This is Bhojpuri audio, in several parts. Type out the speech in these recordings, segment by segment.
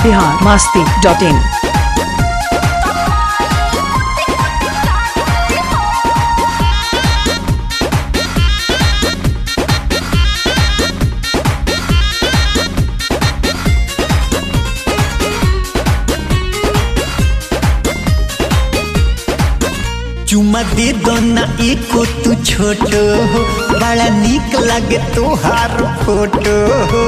बिहार मास्ती डॉट इन चुमा दे दो ना एको तू छोटो हो बड़ा निक लगे तोहार फोटो हो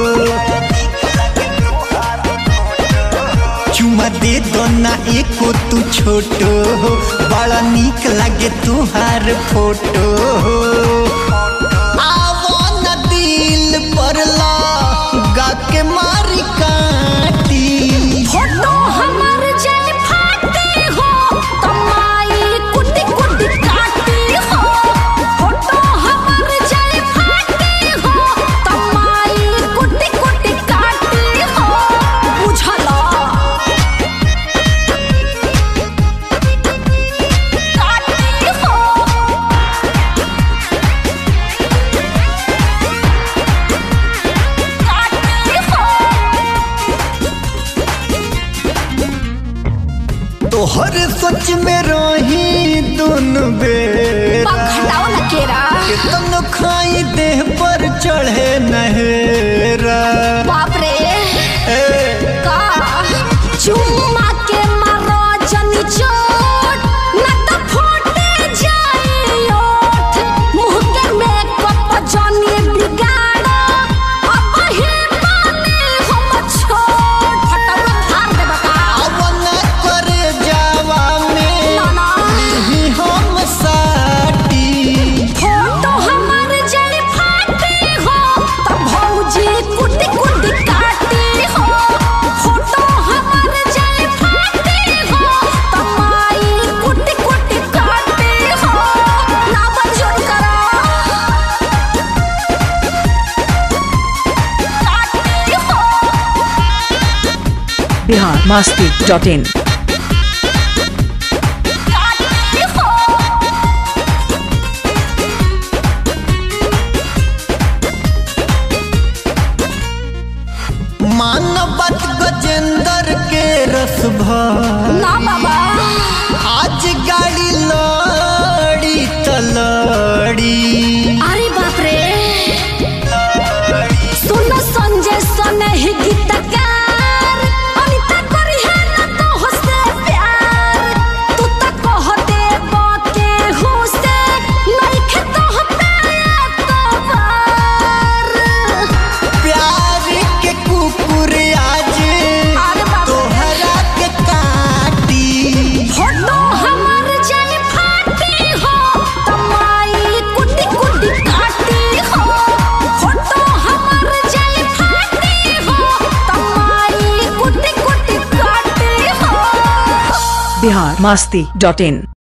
चुमा दे दो ना एको तू छोटो हो बड़ा निक लगे तोहार फोटो हो आवो ना दिल पर ला गा के मारी काटी फोटो हमर जल फाटे हो कमाई कुटी कुटी काटी हो फोटो हमर जल फाटे हो कमाई कुटी कुटी काटी हो बुझला काटी हो काटी हो तोहर सोच में रही दोनों बेर पंखटाओ न केरा तन खाई देह पर चढ़े नहेरा बाप रे ए, का चुम्मा के मारो जनी चोट न तो फूटे जाए ओठ मुंह के मेकअप जनी बिगाड़ो अब ही माने हम छोट फटाफट फाड़ दे बता अवन करे जावा में ना ना ही हम साटी फोटो हमर जल फाटे हो तब भौजी कुटी कुटी काटी हो फोटो हमर जल फाटे हो तब माई कुटी कुटी काटी हो ना बंजोर करा काटी हो बिहार मास्ती डॉट इन काटी हो मानवत गजेंद्र के रस भर ना बाबा आज गाड़ी लड़ी तलड़ी अरे बाप रे सुन संजय सन ही गीतकार अनिता करी है ना तो हंसे प्यार तू तो कह दे बाके हुसे नहीं खे तो हताया तो बार प्यार के कुकुर आज अरे बाप रे तोहरा के काटी फोटो हमर जल फाटी हो कमाई कुटी कुटी काटी हो फोटो हमर जल फाटी हो कमाई कुटी कुटी काटी हो बिहार मास्ती डॉट इन